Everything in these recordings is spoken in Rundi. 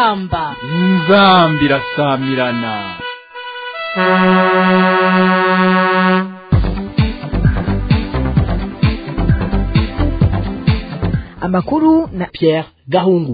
inzamba inzambi irasamirana amakuru na Pierre Gahungu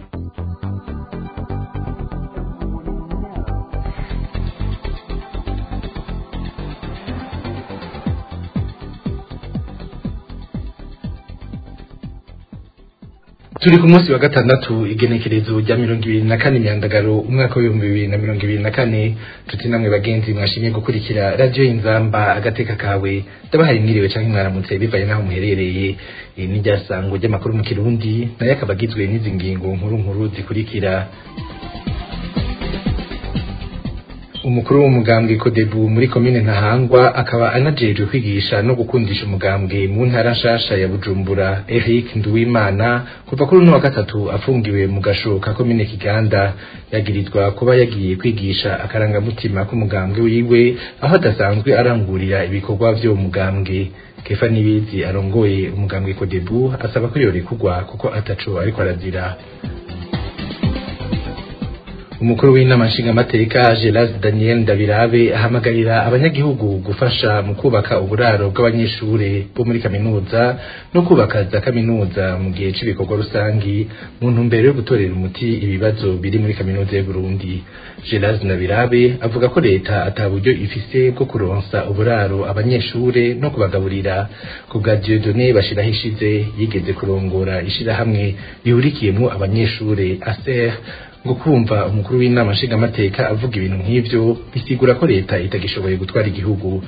turi ku munsi wa gatandatu igenekerezo rya mirongo ibiri na kane imyandagaro umwaka w'ibihumbi bibiri na mirongo ibiri na kane tuti namwe bagenzi mwashimye gukurikira radiyo y'inzamba agateka kawe ndabahaye mwiriwe canke mwaramutse bivanye n'aho muherereye iri ni ryasango ry'amakuru mu kirundi nayo akaba agizwe n'izi ngingo nkuru nkuru zikurikira umukuru w'umugambwe kodebu muri komine ntahangwa akaba anajejwe kwigisha no gukundisha umugambwe mu ntara nshasha ya bujumbura eric nduwimana kuva kuri uno wa gatatu afungiwe mu gasho ka komine kiganda yagirizwa kuba yagiye kwigisha akarangamutima k'umugambwe wiwe aho adasanzwe arangurira ibikorwa vy'uwo mugambwe kefa nibizi arongoye umugambwe kodebu asaba ko yorekurwa kuko ataco ariko arazira umukuru w'inama nshingamateka Geras Daniel Ndabirabe ahamagarira abanyagihugu gufasha mu kubaka uburaro bw'abanyeshure bo muri kaminuza no kubaka za kaminuza mu gihe c'ibikorwa rusangi mu ntumbero yo gutorera umuti ibibazo biri muri kaminuza y'u Burundi Geras Ndabirabe avuga ko leta ata buryo ifise bwo kuronsa uburaro abanyeshure no kubagaburira ku bwa Dieudonné Bashirahishize yigeze kurongora ishirahamwe rihurikiyemwo abanyeshure ASER ngo kumva umukuru w'inama nshingamateka avuga ibintu nk'ivyo bisigura ko leta itagishoboye gutwara igihugu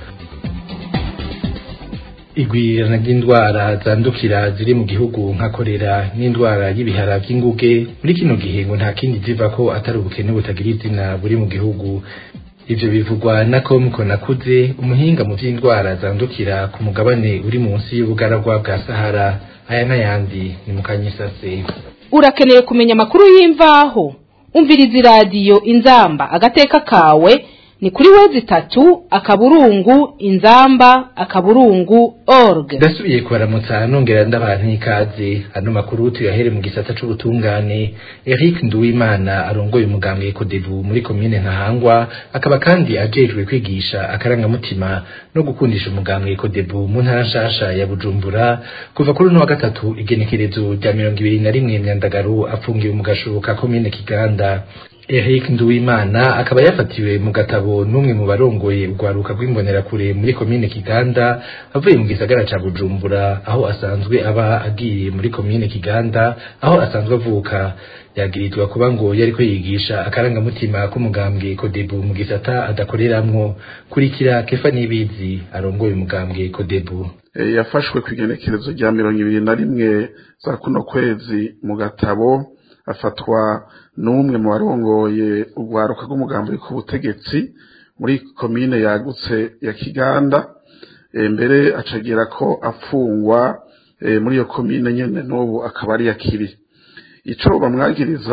igwirirana ry'indwara zandukira ziri mu gihugu nka korera n'indwara y'ibihara by'inguge muri kino gihe ngo nta kindi ziva ko atari ubukene butagira izina buri mu gihugu ivyo bivugwa na komko nakuze umuhinga mu vy'indwara zandukira ku mugabane uri munsi y'ubugaragwa bwa sahara aya n'ayandi ni mu kanyisase urakeneye kumenya amakuru y'imvaho umviriza iradiyo inzamba agateka kawe ni kuri wezi itatu akaburungu inzamba akaburungu org ndasubiye kubaramutsa nongera ndabaha ikaze ano makuru tuyahere mu gisata c'ubutungane Eric Nduwimana arongoye umugambwe Kodebu muri komine Ntahangwa akaba kandi ajejwe kwigisha akarangamutima no gukundisha umugambwe Kodebu mu ntara nshasha ya Bujumbura kuva kuri uno wa gatatu igenekerezo rya mirongo ibiri na rimwe myandagaro afungiwe mu gasho ka komine Kiganda Eric Nduwimana akaba yafatiwe mu gatabo n'umwe mu barongoye urwaruka rw'imbonerakure muri komine Kiganda avuye mu gisagara ca Bujumbura aho asanzwe aba agiye muri komine Kiganda aho asanzwe avuka yagirizwa kuba ngo yariko yigisha akarangamutima k'umugambwe Kodebu mu gisata adakoreramwo kurikira Kefa Nibizi arongoye umugambwe Kodebu e, yafashwe ku igenekerezo rya mirongo ibiri na rimwe za kuno kwezi mu gatabo afatwa n'umwe mu barongoye urwaruka rw'umugambi ku butegetsi muri komine yagutse ya kiganda mbere acagira ko afungwa muri iyo komine nyine n'ubu akaba ari yakiri icyo bamwagiriza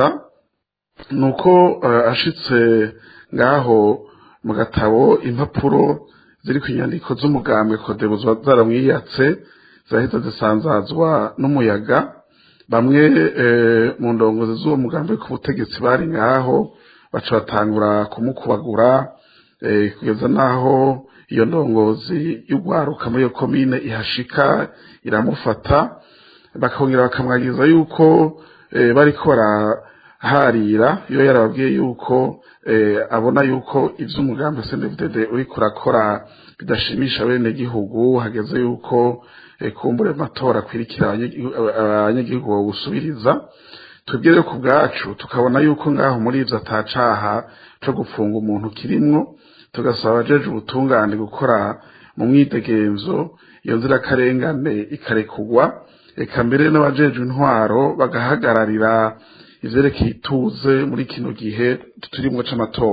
ni uko ashitse ngaho mu gatabo impapuro ziri ku nyandiko z'umugambi kodebu zaramwiyatse zahita zisanzazwa n'umuyaga bamwe mu ndongozi z'uwo mugambi ku butegetsi bari ngaho baca batangura kumukubagura kugeza n'aho iyo ndongozi y'urwaruka muri iyo komine ihashika iramufata bakongera bakamwagiza yuko bariko baraharira iyo yarababwiye yuko abona yuko ivy'umugambi CNDD uri kurakora bidashimisha bene gihugu hageze yuko kumbure matora kwirikira abanyagihugu bawusubiriza tubwire ku bwacu tukabona yuko ngaho muri ivyo atacaha co gufunga umuntu kirimwo tugasaba abajeje ubutungane gukora mu mwidegenzo iyo nzirakarengane ikarekugwa eka mbere n'abajeje intwaro bagahagararira ivyerekeye ituze muri kino gihe turimwo c'amatora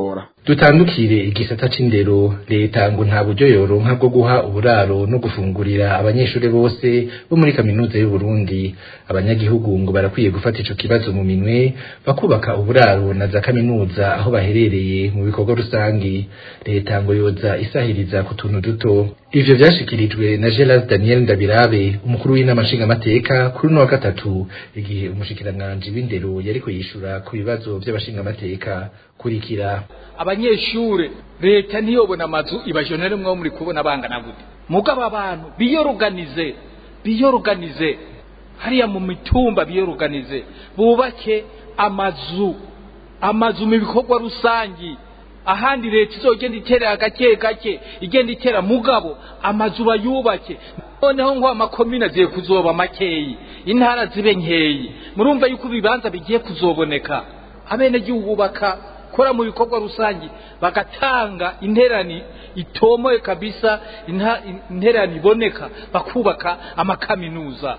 dutandukire igisata c'indero leta ngo nta buryo yoronka bwo guha uburaro no gufungurira abanyeshuri bose bo muri kaminuza y'u Burundi abanyagihugu ngo barakwiye gufata ico kibazo mu minwe bakubaka uburaro na za kaminuza aho baherereye mu bikorwa rusangi leta ngo yoza isahiriza ku tuntu duto ivyo vyashikirijwe na Gelas Daniel Ndabirabe umukuru w'inama nshingamateka kuri uno wa gatatu igihe umushikiranganji w'indero yariko yishura ku bibazo vy'abashingamateka kurikira abanyeshure leta ntiyobona amazu ibajonere mwo muri kubona bangana gute mugabo abantu biyoruganize biyoruganize hariya mu mitumba biyoruganize bubake amazu amazu mu bikorwa rusangi ahandi leta izogenda itera gake gake igenda itera mugabo amazu bayubake noneho ngo amakomine agiye kuzoba makeyi intara zibe nkeyi murumva yuko ibibanza bigiye kuzoboneka abenegihugu bakakora mu bikorwa rusange bagatanga interani itomoye kabisa inta- interani iboneka bakubaka amakaminuza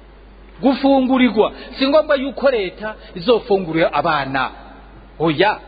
gufungurirwa si ngombwa yuko leta izofungurira abana oya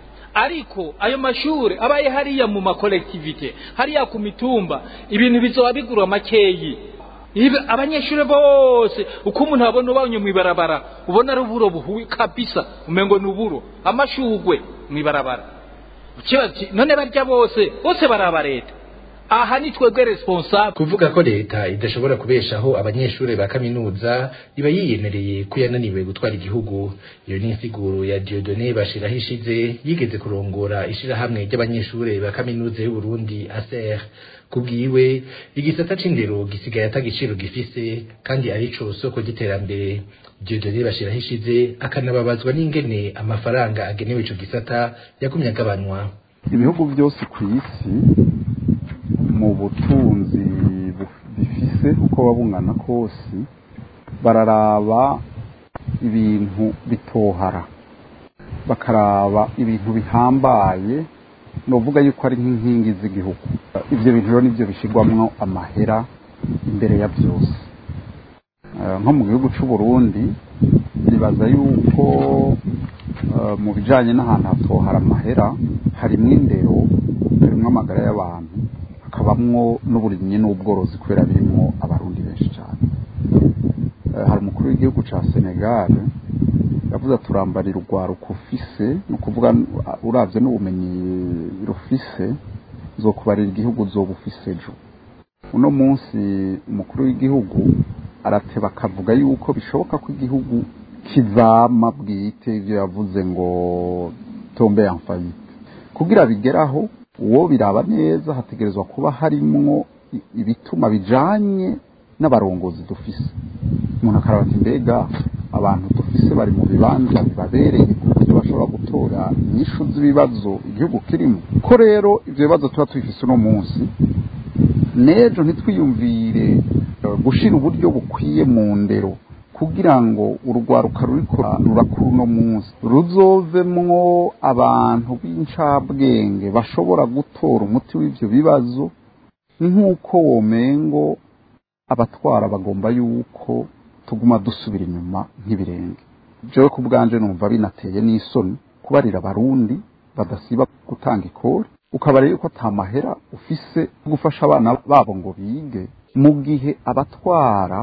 ariko ayo mashure abaye hariya mu makolektivite hariya ku mitumba ibintu bizoba bigura makeyi Ibe abanyeshure bose uko umuntu abona ubanye mwibarabara ubona ari uburo buhuye kabisa umengo ni uburo amashugwe mwibarabara ukibaza uti, none barya bose bose baraba leta aha ni twebwe responsable kuvuga ko leta idashobora kubeshaho abanyeshuri ba kaminuza iba yiyemereye ko yananiwe gutwara igihugu iyo ni insiguro ya Dieudonné Bashiraho ishize yigeze kurongora ishirahamwe ry'abanyeshuri ba kaminuza y'u Burundi ASER kubwiwe igisata c'indero gisigaye atagiciro gifise kandi arico soko ry'iterambere Dieudonné Bashiraho ishize akanababazwa n'ingene amafaranga agenewe ico gisata yagumye agabanwa ibihugu byose ku isi mu butunzi bu- bifise uko waba bungana kose bararaba ibintu bitohara bakaraba ibintu bihambaye novuga yuko ari nk'inkingi z'igihugu ibyo bintu rero nibyo bishyirwamwo amahera imbere ya byose Eh, nko mu gihugu cy'u Burundi nibaza yuko eh, mu bijanye n'ahantu hatohara amahera harimwo indero harimwo amagara y'abantu hakabamwo n'uburimyi n'ubworozi kubera birimwo abarundi benshi cyane Eh, hari umukuru w'igihugu ca Senegal yavuze aturambarira urwaruka ufise ni ukuvuga uh, uravye n'ubumenyi rufise zokubarira igihugu zoba ufise ejo uno munsi umukuru w'igihugu arateba akavuga yuko bishoboka ko igihugu kizama bwite ibyo yavuze ngo tombe en faillite kugira bigeraho uwo biraba neza hategerezwa kuba harimwo i- ibituma bijanye n'abarongozi dufise umuntu akaraba ati mbega abantu dufise bari mu bibanza bibabereye ku buryo bashobora gutora inyishu z'ibibazo igihugu kirimo ko rero ivyo bibazo tuba tubifise uno munsi n'ejo ntitwiyumvire eh, gushira uburyo bukwiye mu ndero kugira ngo urwaruka ruriko rurakura uno munsi ruzovemwo abantu b'incabwenge bashobora gutora umuti w'ivyo bibazo nk'uko womengo abatwara bagomba yuko tuguma dusubira inyuma nk'ibirenge jewe ku bwanje numva binateye n'isoni kubarira abarundi badasiba gutanga ikori ukabarira yuko ata mahera ufise yo gufasha abana babo ngo bige mu gihe abatwara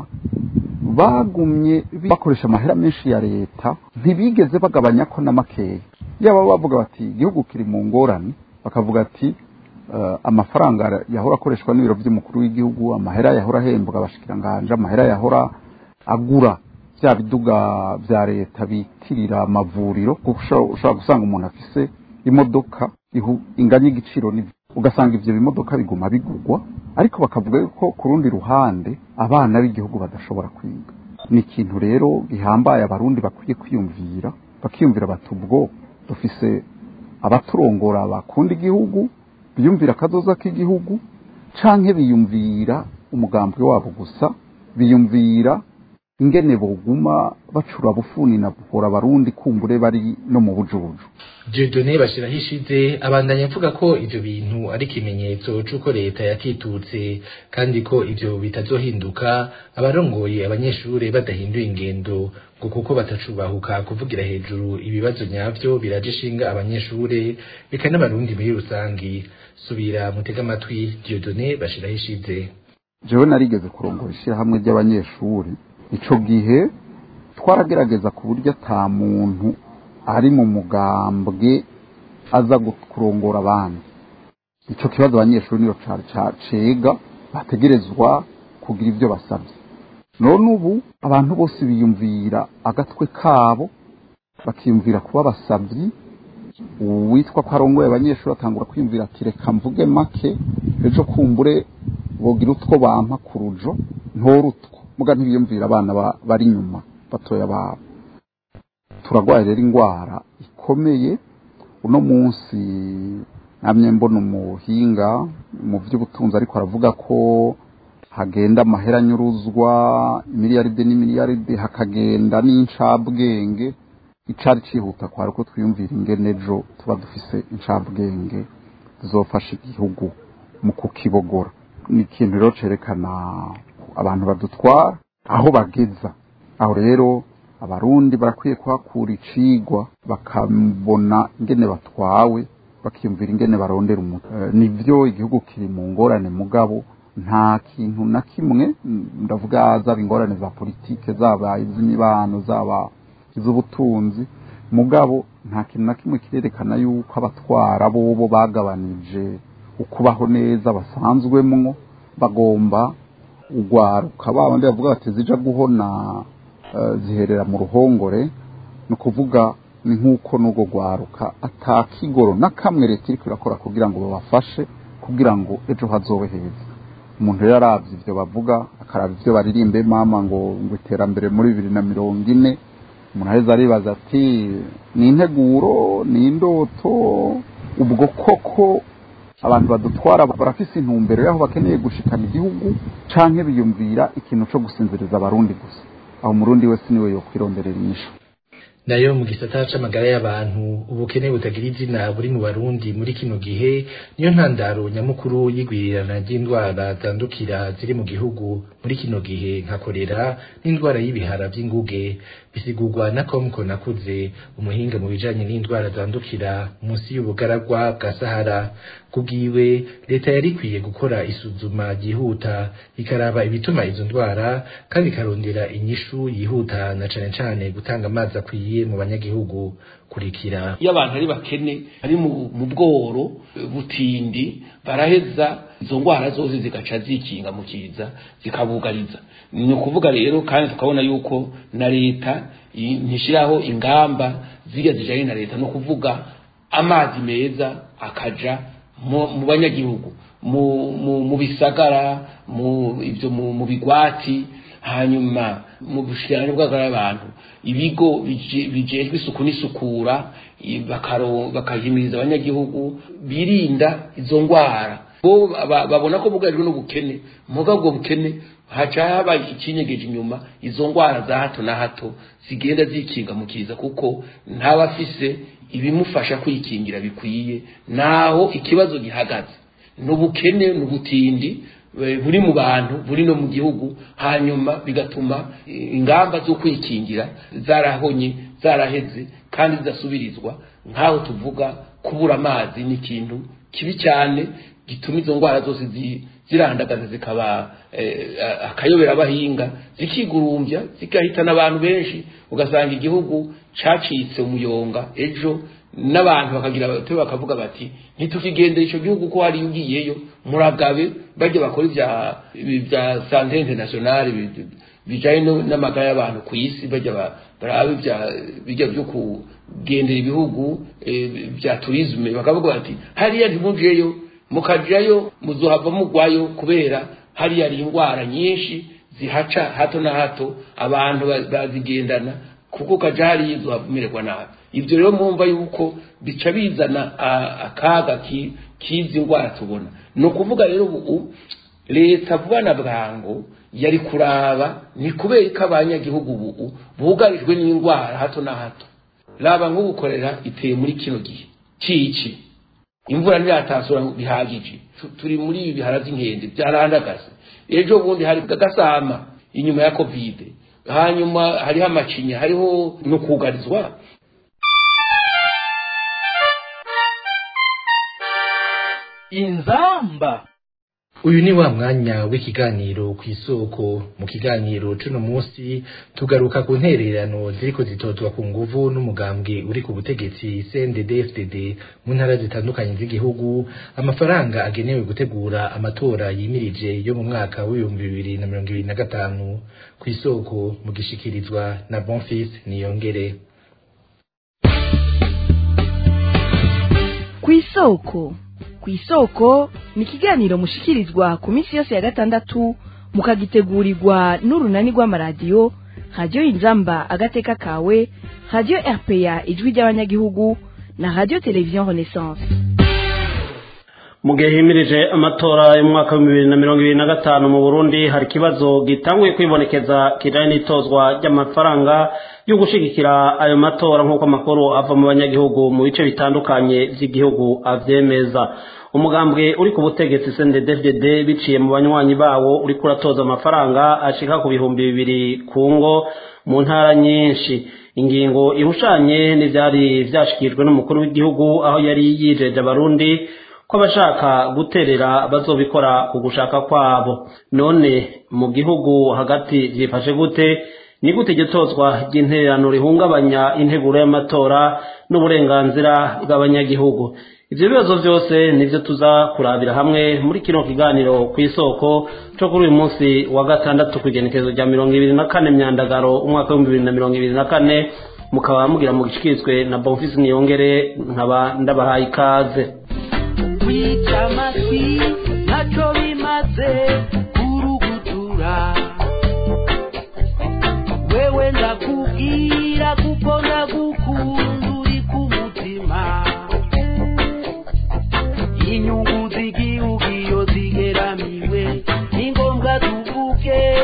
bagumye bakoresha amahera menshi ya leta ntibigeze bagabanya ko na makeya yaba bavuga bati igihugu kiri mu ngorane bakavuga ati eh, amafaranga yahora akoreshwa n'ibiro by'umukuru w'igihugu amahera yahora ahembwa abashikiranganje amahera yahora agura bya biduga bya leta bitirira amavuriro kuko usha- ushobora gusanga umuntu afise imodoka ihu- inganya igiciro n'ivyo ugasanga ivyo bimodoka biguma bigurwa ariko bakavuga yuko ku rundi ruhande abana b'igihugu badashobora kwiga ni ikintu rero gihambaye abarundi bakwiye kwiyumvira bakiyumvira bati ubwo dufise abaturongora bakunda igihugu biyumvira akazoza k'igihugu canke biyumvira umugambwe wabo gusa biyumvira ingene boguma bacura bufuni na buhora abarundi kumbure bari no mu bujubuju Dieudonné bashiraho ishize abandanya avuga ko ivyo bintu ari ikimenyetso c'uko leta yakitutse kandi ko ivyo bitazohinduka abarongoye abanyeshure badahinduye ingendo ngo kuko batacubahuka kuvugira hejuru ibibazo nyavyo biraje ishinga abanyeshure beka n'abarundi muri rusangi subira mutega amatwi Dieudonné bashiraho ishize jewe narigeze kurongora ishyirahamwe ry'abanyeshuri ico gihe twaragerageza ku buryo ata muntu ari mu mugambwe aza kurongora abandi icyo kibazo abanyeshuri niyo cega bategerezwa kugira ibyo basabye none ubu abantu bose biyumvira agatwe kabo bakiyumvira kuba abasabyi uwitwa ko arongoye abanyeshuri atangura kwiyumvira ati reka mvuge make ejo kumbure bogira utwo bampa ku rujo ntorutwo muga ntibiyumvira abana bari inyuma batoya babo turagwaye rero indwara ikomeye uno munsi namye mbona umuhinga mu by'ubutunzi ariko aravuga ko hagenda amahera anyuruzwa imiliyaride n'imiliyaride hakagenda n'incabwenge icari cihuta kwari uko twiyumvira ingene ejo tuba dufise incabwenge zizofasha igihugu mu kukibogora ni ikintu rero cerekana abantu badutwara aho bageza aho rero abarundi barakwiye kuhakura icigwa bakabona ingene batwawe bakiyumvira ingene barondera umuti nivyo igihugu kiri mu ngorane mugabo nta kintu na kimwe ndavuga zaba ingorane za politike zaba iz'imibano zaba iz'ubutunzi mugabo nta kintu na kimwe kirerekana yuko abatwara bobo bagabanije ukubaho neza basanzwemwo bagomba ugwaruka babandi bavuga bati zija guhona ziherera mu ruhongore ni ukuvuga ni nk'uko n'ubwo rwaruka atakigoro na kamwe leta iri irakora kugira ngo babafashe kugira ngo ejo hazobe heza umuntu rero arabye ibyo bavuga akaraba ibyo baririmbe mama ngo ngo iterambere muri bibiri na mirongo ine umuntu aheza aribaza ati ni integuro ni indoto ubwo koko abantu badutwara barafise intumbero y'aho bakeneye gushikana igihugu canke biyumvira ikintu co gusinziriza abarundi gusa aho umurundi wese niwe yokwironderera inyishu nayo mu gisata c'amagara y'abantu ubukene butagira izina buri mu barundi muri kino gihe niyo ntandaro nyamukuru y'igwirirana ry'indwara zandukira ziri mu gihugu muri kino gihe nka korera n'indwara y'ibihara vy'inguge bisigurwa na komko nakuze umuhinga mu bijanye n'indwara zandukira munsi y'ubugaragwa bwa sahara kubwiwe leta yari ikwiye gukora isuzuma ryihuta ikaraba ibituma izo ndwara kandi ikarondera inyishu yihuta na cane cane gutanga amazi akwiye mu banyagihugu kurikira iyo abantu ari bakene ari mu bworo butindi baraheza izo ndwara zose zigaca zikinga mu kiza zikabugariza ni ukuvuga rero kandi tukabona yuko na leta ntishyiraho ingamba zijya zijyanye na leta no kuvuga amazi meza akaja mu banyagihugu mu bisagara mu bigwati hanyuma mu bushikiranganji bw'abagara y'abantu ibigo bijejwe isuku n'isukura bakahimiriza abanyagihugu birinda izo ndwara bo babona ko bugarijwe n'ubukene muga ubwo bukene haca haba ikinyegeje inyuma izo ndwara za hato na hato zigenda zikinga mu kiza kuko ntabafise ibimufasha kwikingira bikwiye naho ikibazo gihagaze n'ubukene n'ubutindi buri mu bantu buri no mu gihugu hanyuma bigatuma ingamba zo kwikingira zarahonye zaraheze kandi zidasubirizwa nk'aho tuvuga kubura amazi ni ikintu kibi cyane gituma izo ndwara zose zirandagaza zikaba akayobera abahinga zikigurumbya zigahitana abantu benshi ugasanga igihugu cacitse umuyonga ejo n'abantu bakagira bate bakavuga bati ntitukigendera icyo gihugu ko hari ugiyeyo muragabe bajya bakora ibya bya sante internationale bijanye n'amagara y'abantu ku isi bajya barabe bijya byo kugendera ibihugu bya turisme bakavuga bati hariya ntimujeyo mukajayo muzohava mugwayo kubera hariya ari indwara nyinshi zihaca hato na hato abantu bazigendana kuko kaja hariya izohava umererwa nabi ibyo rero mwumva yuko bica bizana akaga k'izi ndwara tubona ni ukuvuga rero ubu leta vuba na bwangu yari kuraba ni kubera ko abanyagihugu ubu bugarijwe n'indwara hato na hato raba nk'ubukorera iteye muri kino gihe cici imvura ntiratasura bihagije turi muri ibi bihara by'inkende byarandagaze ejo bundi hari gasama inyuma ya kovide hanyuma hariho amacinya hariho no kugarizwa inzamba uyu ni wa mwanya w'ikiganiro ku isoko mu kiganiro cuno munsi tugaruka ku ntererano ziriko zitozwa ku nguvu n'umugambwe uri ku butegetsi CNDD-FDD mu ntara zitandukanye z'igihugu amafaranga agenewe gutegura amatora yimirije yo mu mwaka w'ibihumbi bibiri na mirongo ibiri na gatanu ku isoko mu gishikirizwa na Bonfils Niyongere ku isoko ku isoko ni ikiganiro mushikirizwa ku minsi yose ya gatandatu mukagitegurirwa n'urunani rw'amaradiyo radiyo inzamba agateka kawe radiyo rpa ijwi ry'abanyagihugu na radiyo televiziyo renaissance mu gihe himirije amatora y'umwaka w'ibihumbi bibiri na mirongo ibiri na gatanu mu burundi hari ikibazo gitanguye kwibonekeza kijanye n'itozwa ry'amafaranga yo gushigikira ayo matora nk'uko amakuru ava mu banyagihugu mu bice bitandukanye by'igihugu avyemeza umugambwe uri ku butegetsi CNDD-FDD biciye mu banywanyi bawo uri kuratoza amafaranga ashika ku bihumbi bibiri ku ngo mu ntara nyinshi ingingo ihushanye n'ivyari vyashikijwe n'umukuru w'igihugu aho yari yijeje abarundi ko abashaka guterera bazobikora ku gushaka kwabo none mu gihugu hagati vyifashe gute ni gute iryo tozwa ry'intererano rihungabanya integuro y'amatora n'uburenganzira bw'abanyagihugu ivyo bibazo vyose nivyo tuza kurabira hamwe muri kino kiganiro ku isoko co kuri uyu munsi wa gatandatu kw'igenekerezo rya mirongo ibiri na kane myandagaro umwaka w'ibihumbi bibiri na mirongo ibiri na kane mukaba mugira mu gishikirizwe na bonfisi niyongere nkaba ndabahaye ikaze kwica amatwi ntacyo bimaze kurugutura wewe ndakubwira kuko ndagukunda uri ku mutima inyungu z'igihugu iyo zigeramiwe ni ngombwa tuvuge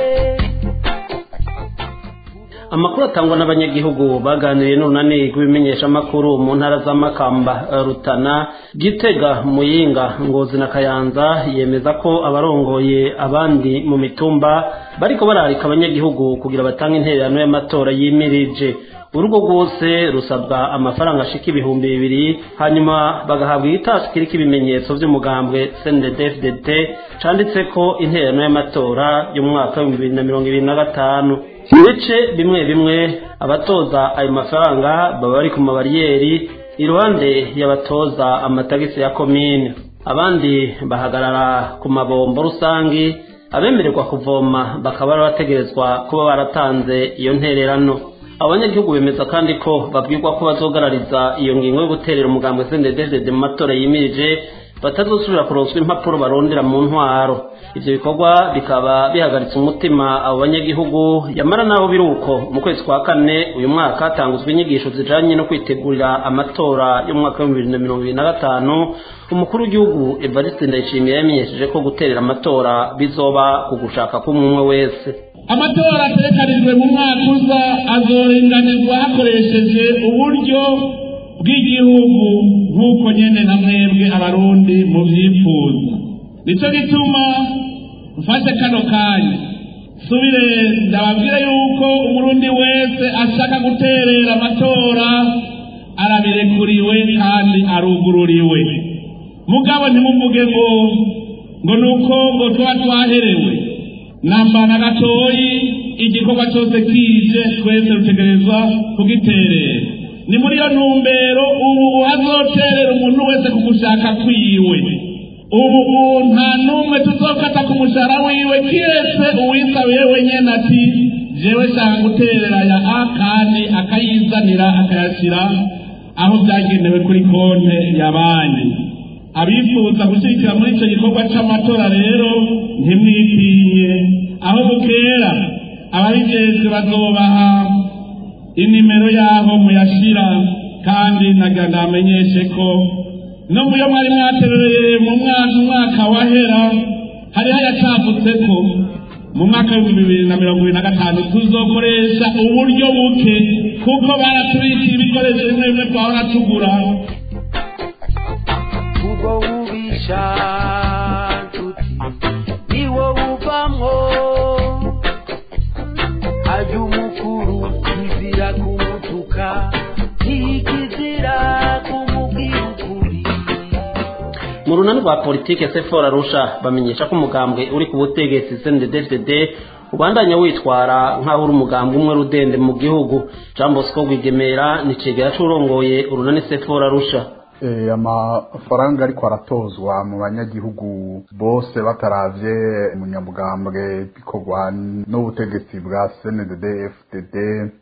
amakuru atangwa n'abanyagihugu baganiriye n'urunani rw'ibimenyeshamakuru mu ntara z'amakamba rutana gitega muyinga ngozi na kayanza yemeza ko abarongoye abandi mu mitumba bariko bararika abanyagihugu kugira batange intererano y'amatora yimirije urugo rwose rusabwa amafaranga ashika ibihumbi bibiri hanyuma bagahabwa igitasi kiriko ibimenyetso vy'umugambwe CNDD-FDD canditseko intererano y'amatora y'umwaka w'ibihumbi bibiri na mirongo ibiri na gatanu mu bice bimwe bimwe abatoza ayo mafaranga baba bari ku mabariyeri iruhande y'abatoza amatagisi ya komine abandi bahagarara ku mabombo rusangi abemererwa kuvoma bakaba bari bategerezwa kuba baratanze iyo ntererano abanyagihugu bemeza kandi ko babwirwa ko bazogarariza iyo ngingo yo guterera umugambwe CNDD-FDD mu matora yimirije batazosubira kuronswa impapuro barondera mu ntwaro ivyo bikorwa bikaba bihagaritse umutima abo banyagihugu yamara naho biri uko mu kwezi kwa kane uyu mwaka hatanguzwa inyigisho zijanye no kwitegurira amatora y'umwaka w'ibihumbi bibiri na mirongo ibiri na gatanu umukuru w'igihugu evariste ndayishimiye yamenyesheje ko guterera amatora bizoba ku gushaka k'umwe wese amatora ategekanijwe mu mwaka uza azoringanizwa hakoresheje uburyo bw'igihugu nk'uko nyene na mwebwe abarundi muvyifuza nico gituma mfashe kano kanya subire ndababwire yuko umurundi wese ashaka guterera amatora arabirekuriwe kandi arugururiwe mugabo ntimuvuge ngo ngo nuko ngo tuba twaherewe namba na gatoyi igikorwa cyose kije twese dutegerezwa kugiterera ni muri iyo ntumbero ubu hazoterera umuntu wese ku gushaka kwiwe ubu nta n'umwe tuzofata ku mushahara wiwe kiretse uwisabiye wenyine ati jewe shaka guterera ya a kandi akayizanira akayashyira aho byagenewe kuri konte ya banki abifuza gushyigikira muri icyo gikorwa cy'amatora rero ntimwitinye aho bukera ababijejwe bazobaha inimero y'aho muyashyira kandi nagira ndamenyeshe ko no muyo mwari mwaterereye mu mwaka umwaka wahera hariho ayacavutse ko mu mwaka w'ibihumbi bibiri na mirongo ibiri na gatanu tuzokoresha uburyo buke kuko baratubikiye ibikoresho bimwe bimwe twahora tugura ubwo bubisha nshuti niwo buvamwo ajya umukuru kizira kumutuka ntikizira kumubwira ukuri mu runani rwa politike sefora arusha bamenyesha ko umugambwe uri ku butegetsi cnddd ubandanya witwara nk'aho uri umugambwe umwe rudende mu gihugu jean bosco rwigemera ni cegera c'urongoye urunani sefora arusha Eh, amafaranga ariko aratozwa mu banyagihugu bose bataravye umunyamugambwe bikorwa n'ubutegetsi bwa CNDD FDD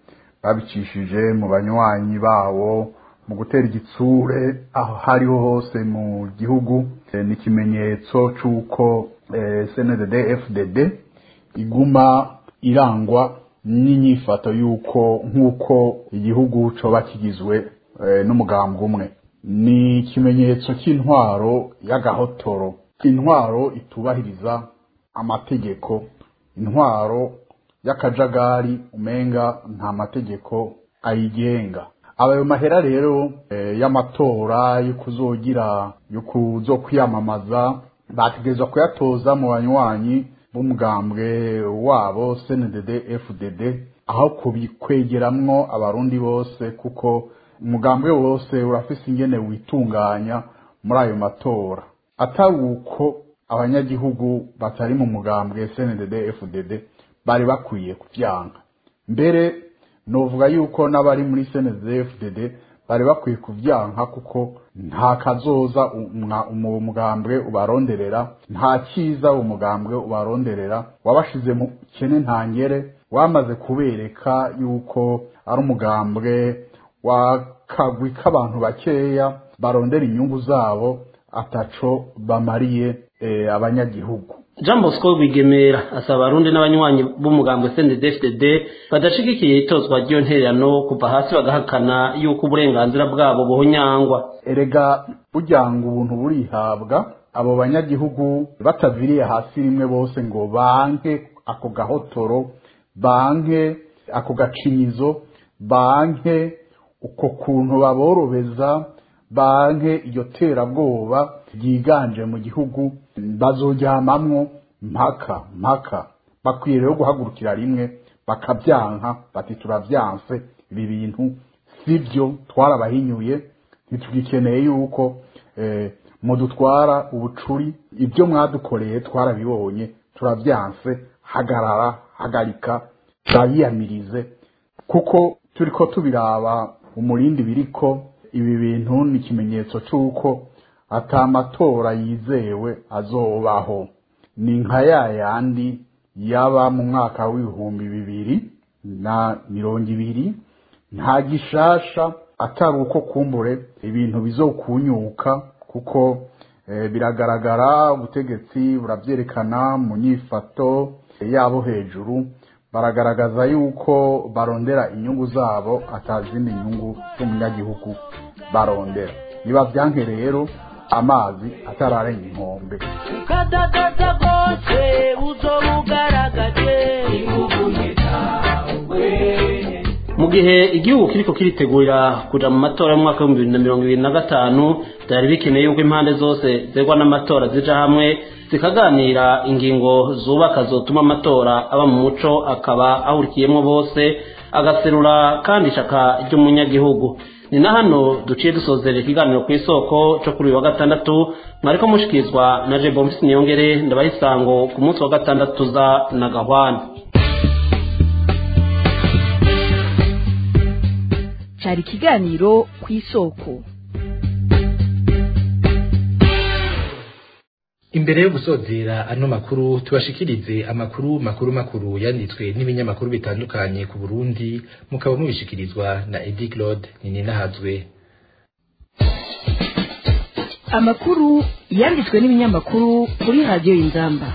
babicishije mu banywanyi bawo mu gutera igitsure aho hariho hose mu gihugu Eh, ni ikimenyetso c'uko eh, CNDD FDD iguma irangwa n'inyifato y'uko nk'uko igihugu coba kigizwe eh, n'umugambwe umwe ni ikimenyetso cy'intwaro y'agahotoro intwaro itubahiriza amategeko intwaro y'akajagari umenga nta mategeko ayigenga abayo mahera rero eh, y'amatora yo kuzogira yo kuzokwiyamamaza bategerezwa kuyatoza mu banywanyi b'umugambwe wabo CNDD FDD aho kubikwegeramwo abarundi bose kuko umugambwe wose urafise ingene witunganya muri ayo matora atari uko abanyagihugu batari mu mugambwe CNDD FDD bari bakwiye kuvyanka mbere novuga yuko n'abari muri CNDD FDD bari bakwiye kuvyanka kuko nta kazoza umwa- umu- umugambwe ubaronderera nta cyiza umugambwe ubaronderera wabashize mu kene ntangere wamaze kubereka yuko ari umugambwe wakagwi k'abantu bakeya barondera inyungu zabo ataco bamariye eh, abanyagihugu jean bosco rwigemera asaba abarundi n'abanywanyi b'umugambwe cndfdd badashigikiye itozwa ry'iyo ntererano kuva hasi bagahakana yuko uburenganzira bwabo buhonyangwa erega burya ngo ubuntu burihabwa abo banyagihugu bataviriye hasi rimwe bose ngo banke ako gahotoro banke ako gacinyizo banke uko kuntu baborobeza banke iryo terabwoba ryiganje mu gihugu bazoryamamwo mpaka mpaka bakwiye rero guhagurukira rimwe bakabyanka bati turavyanse ibi bintu sibyo twarabahinyuye ntitugikeneye yuko eh, mudutwara ubucuri ibyo mwadukoreye twarabibonye turavyanse hagarara hagarika turabiyamirize kuko turiko tubiraba umurindi biriko ibi bintu ni ikimenyetso c'uko ata amatora yizewe azobaho ni nka ya yandi yaba mu mwaka w'ibihumbi bibiri na mirongo ibiri nta gishasha atari uko kumbure ibintu bizokunyuka kuko eh, biragaragara ubutegetsi burabyerekana mu nyifato yabo hejuru baragaragaza yuko barondera inyungu zabo atazindi nyungu z'umunyagihugu barondera niba byanke rero amazi atararenga inkombe ukadadaza rwose uzoba ugaragaje mu gihe igihugu kiriko kiritegurira kuja mu matora y'umwaka w'ibihumbi bibiri na mirongo ibiri na gatanu byari bikeneye yuko impande zose zerwa n'amatora zija hamwe zikaganira ingingo zubaka zotuma amatora aba mu muco akaba ahurikiyemwo bose agaserura kandi ishaka ry'umunyagihugu ni na hano duciye dusozera ikiganiro ku isoko cyo kuri uyu wa gatandatu mwariko mushikirizwa na jebo mfisi niyongere ndabaha isango ku munsi wa gatandatu za na gahwana cyari ikiganiro ku isoko imbere yo gusozera ano makuru tubashikirize amakuru makuru makuru yanditswe n'ibinyamakuru bitandukanye ku Burundi mukaba mubishikirizwa na Edi Claude Nininahazwe amakuru yanditswe n'ibinyamakuru kuri radiyo y'inzamba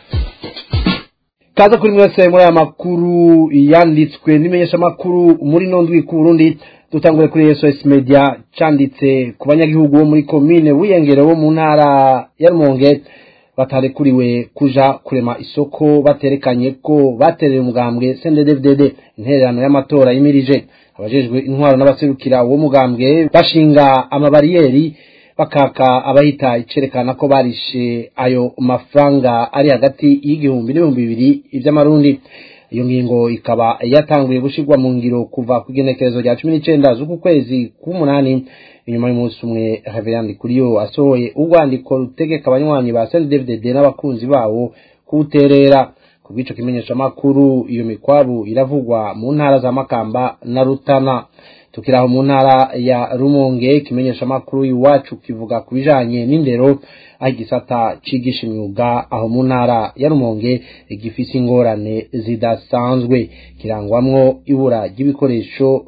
kaza kuri mwese muri aya makuru yanditswe n'imenyeshamakuru muri nondwi ku Burundi dutangure kuri SOS Media canditse ku banyagihugu bo muri komine wiyengere wo mu ntara ya Rumonge batarekuriwe kuja kurema isoko baterekanye ko batereye umugambwe CNDD-FDD intererano y'amatora yimirije abajejwe intwaro n'abaserukira uwo mugambwe bashinga amabariyeri bakaka abahita icerekana ko barishe ayo mafaranga ari hagati y'igihumbi n'ibihumbi bibiri ivy'amarundi iyo ngingo ikaba yatanguye gushirwa mu ngiro kuva ku igenekerezo rya cumi n'icenda z'uku kwezi k'umunani inyuma y'umunsi umwe Reverend Kuriyo asohoye urwandiko rutegeka abanywanyi ba CNDD-FDD n'abakunzi bawo kuwuterera ku bw'ico kimenyeshamakuru iyo mikwabu iravugwa mu ntara za Makamba na Rutana tukiraho mu ntara ya Rumonge kimenyeshamakuru iwacu kivuga ku bijanye n'indero aho igisata cigisha imyuga aho mu ntara ya Rumonge gifise ingorane zidasanzwe kirangwamwo ibura ry'ibikoresho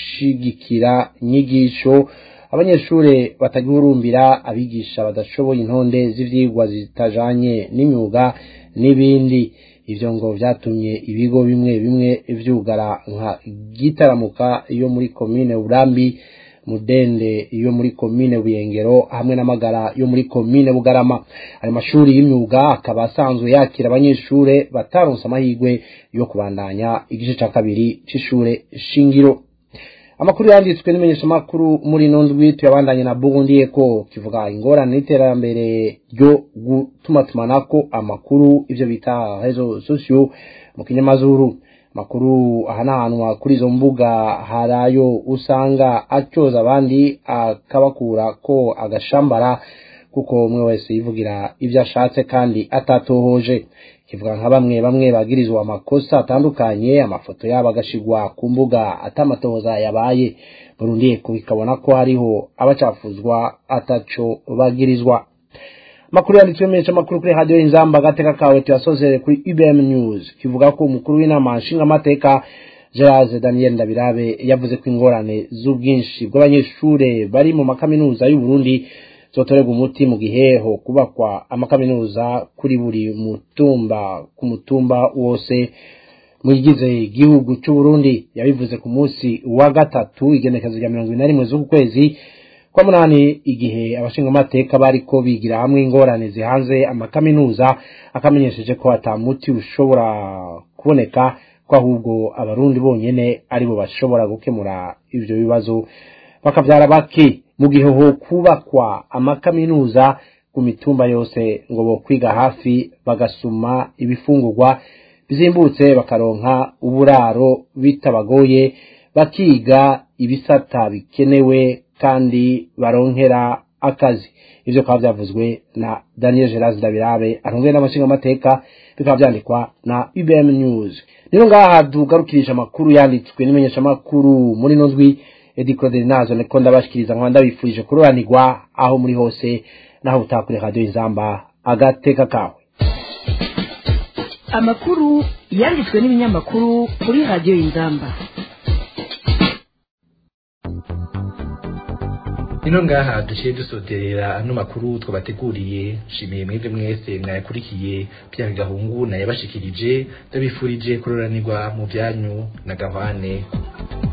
nshigikira nyigisho abanyeshure batagihurumbira abigisha badashoboye intonde z'ivyigwa zitajanye n'imyuga n'ibindi ivyo ngo vyatumye ibigo bimwe bimwe vyugara nka gitaramuka yo muri komine Burambi mudende yo muri komine Buyengero hamwe n'amagara yo muri komine Bugarama ayo mashuri y'imyuga akaba asanzwe yakira abanyeshure bataronse amahirwe yo kubandanya igice ca kabiri c'ishure shingiro amakuru yanditswe n'imenyeshamakuru muri ino ndwi tuyabandanye na Burundi Eco kivuga ingorane n'iterambere ryo gutumatumanako amakuru ivyo bita réseaux sociaux mu kinyamazuru makuru ahanahanwa kuri izo mbuga harayo usanga acyoza abandi akabakura ko agashambara kuko umwe wese yivugira ibyo ashatse kandi atatohoje kivuga nka bamwe bamwe bagirizwa amakosa atandukanye amafoto yabo agashigwa ku mbuga atamatohoza yabaye Burundi kubikabona ko hariho abacafuzwa ataco bagirizwa makuru yanditswe menshi amakuru kuri radio inzamba agateka kawe tuyasozere kuri UBM News kivuga ko umukuru w'inama nshinga amateka Gerard Daniel Ndabirabe yavuze ko ingorane z'ubwinshi bw'abanyeshure bari mu makaminuza y'u Burundi zotorerwa umuti mu giheho kubakwa amakaminuza kuri buri mutumba ku mutumba wose mwigize igihugu cy'u Burundi yabivuze ku munsi wa gatatu igenekezo rya mirongo ine na rimwe z'uku kwezi kwa munani igihe abashingamateka bariko bigira hamwe ingorane zihanze amakaminuza akamenyesheje ko atamuti ushobora kuboneka ko ahubwo abarundi bonyene aribo bashobora gukemura ivyo bibazo bakavyara bake mu gihe ho kubakwa amakaminuza ku mitumba yose ngo bo kwiga hafi bagasuma ibifungurwa bizimbutse bakaronka uburaro bitabagoye bakiga ibisata bikenewe kandi baronkera akazi ivyo bikaba vyavuzwe na Daniel Geraz Dabirabe arongwe n'amashinga amateka bikaba vyandikwa na UBM News rero ngaha dugarukirisha amakuru yanditswe n'imenyesha makuru muri no ndwi Edi Claude Nazo neko ndabashikiriza nkaba ndabifurije kuroranirwa aho muri hose naho utakure radio inzamba agateka kawe amakuru yanditswe n'ibinyamakuru kuri radio inzamba ino ngaha duciye dusoderera ano makuru twabateguriye nshimiye mwebwe mwese mwayakurikiye bya gahungu nayabashikirije ndabifurije kuroranirwa mu byanyu na gahwane